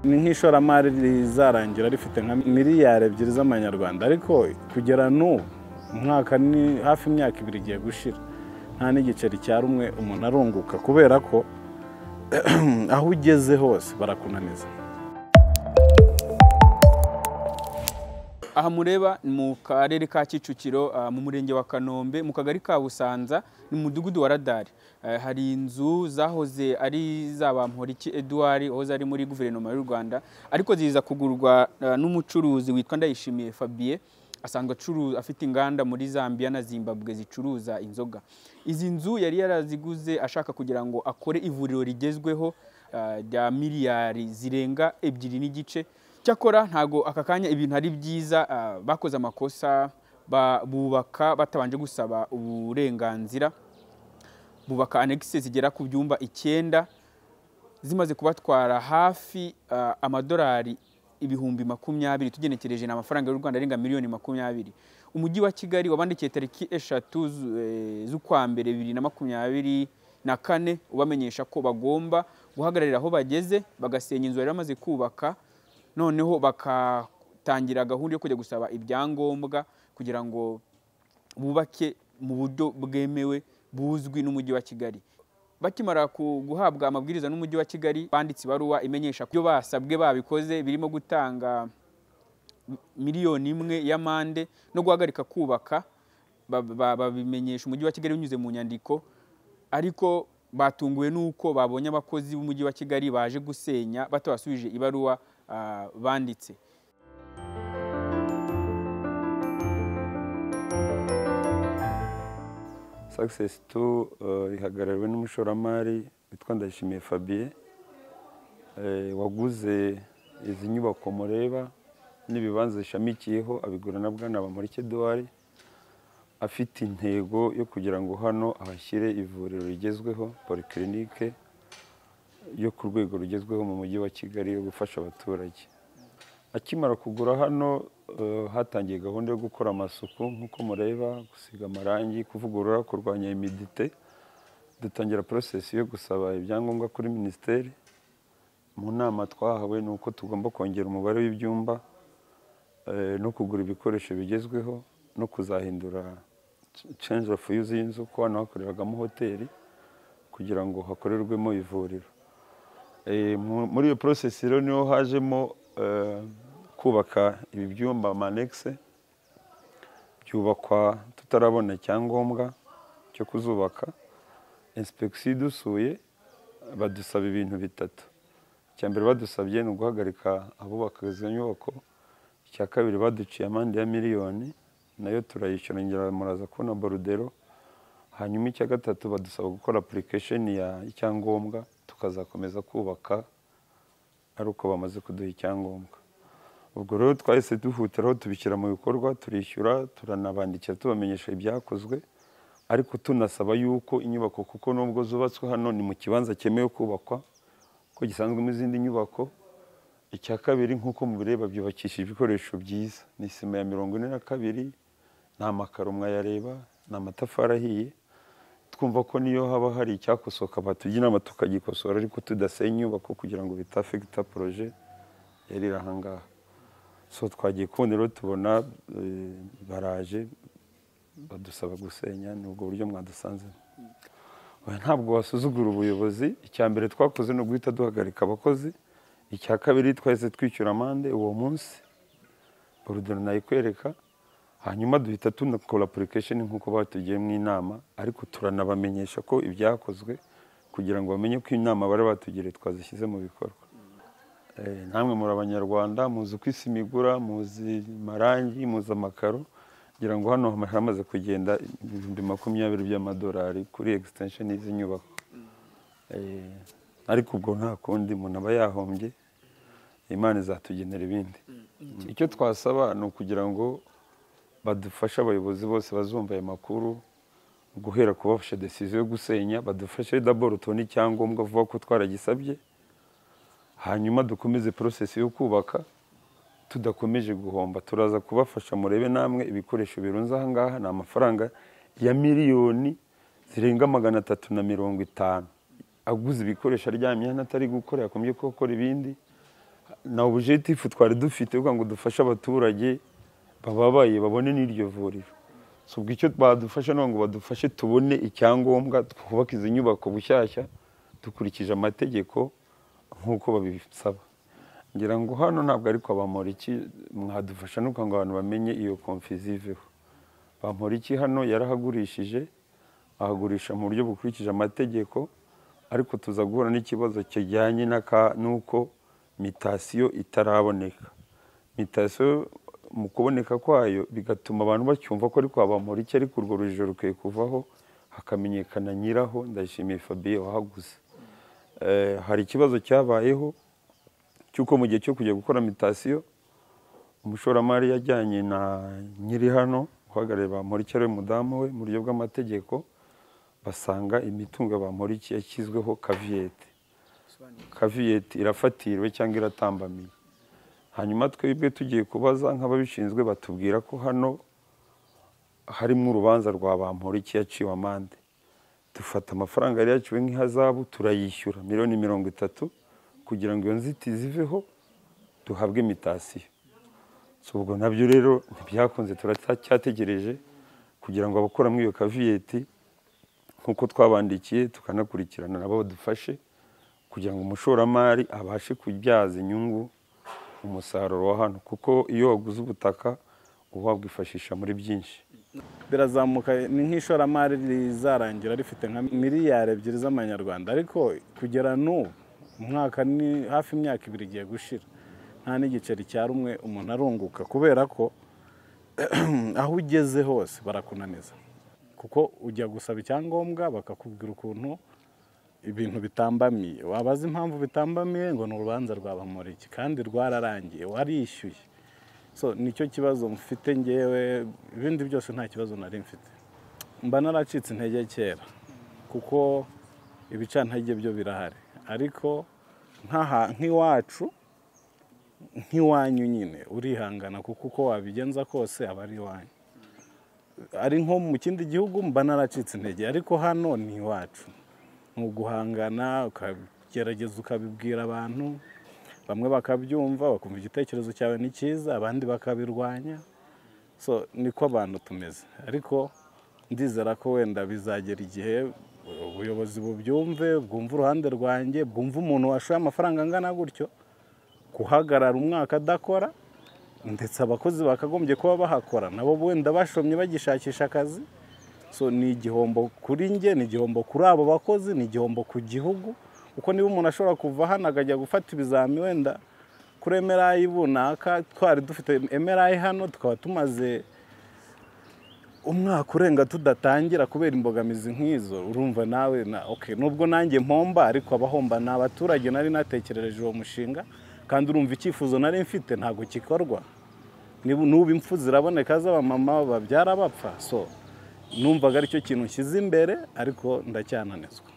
nk'ishoramari rizarangira rifite nka miliyari ebyiri z'amanyarwanda ariko kugera n'ubu umwaka ni hafi imyaka ibiri igiye gushira nta n'igiceri cya rumwe umuntu arunguka kubera ko aho ugeze hose barakunaniza aha mureba ni mu karere ka kicukiro mu murenge wa kanombe mu kagari ka busanza ni mu mudugudu wa radari hari inzu zahoze ari Bamporiki eduard aho zari muri guverinoma y'u rwanda ariko ziza kugurwa n'umucuruzi witwa ndayishimiye fabien asanzwe acuruza afite inganda muri zambia na zimbabwe zicuruza inzoga izi nzu yari yaraziguze ashaka kugira ngo akore ivuriro rigezweho rya miliyari zirenga ebyiri n'igice cyakora ntago aka kanya ibintu ari byiza bakoze amakosa bubaka batabanje gusaba uburenganzira bubaka anegisi zigera ku byumba icyenda zimaze kubatwara hafi amadolari ibihumbi makumyabiri tugenekereje ni amafaranga y'u rwanda arenga miliyoni makumyabiri umujyi wa kigali wabandikiye tariki eshatu z'ukwa mbere bibiri na makumyabiri na kane ubamenyesha ko bagomba guhagararira aho bageze bagasenya inzu yari amaze kubaka noneho bakatangira gahunda yo kujya gusaba ibyangombwa kugira ngo bubake mu buryo bwemewe buzwi n'umujyi wa kigali bakimara guhabwa amabwiriza n'umujyi wa kigali banditse ibaruwa imenyesha ko ibyo basabwe babikoze birimo gutanga miliyoni imwe y'amande no guhagarika kubaka babimenyesha umujyi wa kigali binyuze mu nyandiko ariko batunguwe n'uko babonye abakozi b'umujyi wa kigali baje gusenya batabasubije ibaruwa banditse sakisesi tu ihagarariwe n'umushoramari witwa ndayishimiye fabien waguze izi nyubako mureba n'ibibanza zishamikiyeho abigura na bwana bamurike duwari afite intego yo kugira ngo hano ahashyire ivuriro rigezweho porikirinike yo ku rwego rugezweho mu mujyi wa kigali yo gufasha abaturage akimara kugura hano hatangiye gahunda yo gukora amasuku nk'uko mureba gusiga amarangi kuvugurura kurwanya imidite dutangira porosesi yo gusaba ibyangombwa kuri minisiteri mu nama twahawe ni uko tugomba kongera umubare w'ibyumba no kugura ibikoresho bigezweho no kuzahindura change of use y'inzu ko hano hakorerwagamo hoteli kugira ngo hakorerwemo ivuriro muri iyo porosesi rero niho hajemo kubaka ibi byumba amanegisi byubakwa tutarabona icyangombwa cyo kuzubaka insipegisiyo idusuye badusaba ibintu bitatu icya mbere badusabye ni uguhagarika abubaka izo nyubako icya kabiri baduciye amande ya miliyoni nayo turayishyura ngira muraza kubona borudero hanyuma icya gatatu badusaba gukora apurikesheni ya icyangombwa tukazakomeza kubaka ari uko bamaze kuduha icyangombwa ubwo rero twahise duhutiraho tubishyira mu bikorwa turishyura turanabandikira tubamenyesha ibyakozwe ariko tunasaba yuko inyubako kuko nubwo zubatswe hano ni mu kibanza cyemewe kubakwa ko gisanzwemo izindi nyubako icya kabiri nk'uko mubireba byubakishije ibikoresho byiza ni isima ya mirongo ine na kabiri ni amakaro mwayareba ni amatafari ahiye twumva ko niyo haba hari icyakosoka batugira inama tukagikosora ariko tudasenya inyubako kugira ngo bitafegita poroje yari iri ahangaha so twagiye kubona rero tubona baraje badusaba gusenya ni ubwo buryo mwadusanzemo ntabwo wasuzugura ubuyobozi icya mbere twakoze ni uguhita duhagarika abakozi icya kabiri twahise twishyura amande uwo munsi borudero nayikwereka hanyuma duhita tunakora apurikesheni nk'uko batugiyemo inama ariko turanabamenyesha ko ibyakozwe kugira ngo bamenye ko inama bari batugiriye twazishyize mu bikorwa namwe muri abanyarwanda muzi uko isi imigura muzi amarangi muzi amakaro kugira ngo hano hamaze kugenda ibihumbi makumyabiri by'amadolari kuri egisitensheni y'izi nyubako ariko ubwo nta kundi umuntu aba yahombye imana izatugenera ibindi icyo twasaba ni ukugira ngo badufashe abayobozi bose bazumva ayo makuru guhera kubafasha desiziyo yo gusenya badufashe daboro tubone icyangombwa vuba ko twaragisabye hanyuma dukomeze porosesi yo kubaka tudakomeje guhomba turaza kubafasha murebe namwe ibikoresho birunze ahangaha ni amafaranga ya miliyoni zirenga magana atatu na mirongo itanu aguze ibikoresho aryamye hano atari gukora yakomeje gukora ibindi na objetifu twari dufite kugira ngo dufashe abaturage bababaye babone n'iryo vuriro si ubwo icyo badufasha ni ngo badufashe tubone icyangombwa twubake izi nyubako bushyashya dukurikije amategeko nk'uko babisaba ngira ngo hano ntabwo ari kwa bamporiki mwadufasha ni ukuvuga ngo abantu bamenye iyo komfiziveho bamporiki hano yarahagurishije ahagurisha mu buryo bukurikije amategeko ariko tuza guhura n'ikibazo kijyanye n'uko mitasiyo itaraboneka mitasiyo mu kuboneka kwayo bigatuma abantu bacyumva ko ari kwa bamporiki ariko urwo rujijo rukwiye kuvaho hakamenyekana nyiraho ndayishimiye Fabien wahaguze hari ikibazo cyabayeho cy'uko mu gihe cyo kujya gukora mitasiyo umushoramari yajyanye na nyiri hano uhagarariye bamporiki ari we mudamu we mu buryo bw'amategeko basanga imitungo ya bamporiki yashyizweho kaviyete kaviyete irafatiriwe cyangwa iratambamiye hanyuma twebwe tugiye kubaza nk'ababishinzwe batubwira ko hano harimo urubanza rwa bamporiki yaciwe amande dufata amafaranga yari yaciwe nk'ihazabu turayishyura miliyoni mirongo itatu kugira ngo iyo nzitizi iveho duhabwe imitasiyo ubwo nabyo rero ntibyakunze turacyategereje kugira ngo abakora muri iyo kaviyeti nk'uko twabandikiye tukanakurikirana nabo badufashe kugira ngo umushoramari abashe kubyaza inyungu umusaruro wa hano kuko iyo waguze ubutaka uba wabwifashisha muri byinshi birazamuka ni nk'ishoramari rizarangira rifite nka miliyari ebyiri z'amanyarwanda ariko kugera n'ubu umwaka ni hafi imyaka ibiri igiye gushira nta n'igiceri cya rumwe umuntu arunguka kubera ko aho ugeze hose barakunaniza kuko ujya gusaba icyangombwa bakakubwira ukuntu ibintu bitambamiye wabaza impamvu bitambamiye ngo ni urubanza rwabamuriki kandi rwararangiye warishyuye so nicyo kibazo mfite ngewe ibindi byose nta kibazo nari mfite mba naracitse intege kera kuko ibicantege byo birahari ariko nk'iwacu nk'iwanyu nyine urihangana kuko uko wabigenza kose aba ari iwanyu ari nko mu kindi gihugu mba naracitse intege ariko hano ni iwacu ni uguhangana ukagerageza ukabibwira abantu bamwe bakabyumva bakumva igitekerezo cyawe ni cyiza abandi bakabirwanya so niko abantu tumeze ariko ndizera ko wenda bizagera igihe ubuyobozi bubyumve bwumva uruhande rwanjye bwumva umuntu washoye amafaranga angana gutyo guhagarara umwaka adakora ndetse abakozi bakagombye kuba bahakora nabo wenda bashomye bagishakisha akazi so ni igihombo kuri njye ni igihombo kuri abo bakozi ni igihombo ku gihugu kuko niba umuntu ashobora kuva hano akajya gufata ibizami wenda kuri emerayi runaka twari dufite emerayi hano tukaba tumaze umwaka urenga tudatangira kubera imbogamizi nk'izo urumva nawe nubwo nanjye mpomba ariko abahomba ni abaturage nari natekerereje uwo mushinga kandi urumva icyifuzo nari mfite ntabwo gikorwa n'ubu impfu ziraboneka z'abamama babyara bapfa so numvaga aricyo kintu nshyize imbere ariko ndacyananizwa